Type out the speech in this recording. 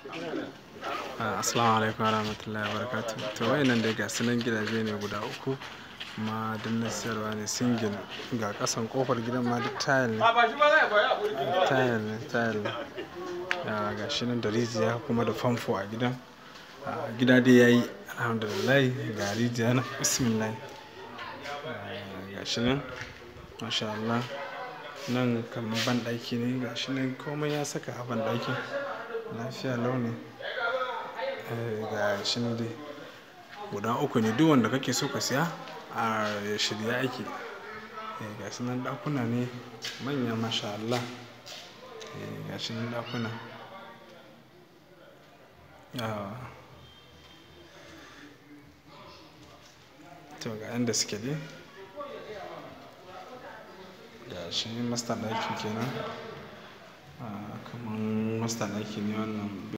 Assalamu alaikum warahmatullahi wabarakatuh. To wayannan dai ga sunan gidaje ne guda uku kuma duk na siyarwa ne single ga kasan kofar gidan ma duk tile ne. Tile ne, tile ne. Ga shi nan da rijiya kuma da famfo a gidan. Gida dai yayi alhamdulillah ga rijiya nan bismillah. Ga shi nan masha Allah. Nan kamar banɗaki ne ga shi nan komai ya saka a banɗakin. Lafiya lau ne. Ga shi nan dai guda uku ne duk wanda kake so ka siya a shirye ake. Ga su nan ɗakuna ne manya masha Allah. Ga shi nan ɗakuna. To ga inda suke dai. Ga shi master ɗaki kenan. Kaman master ɗaki ne wannan.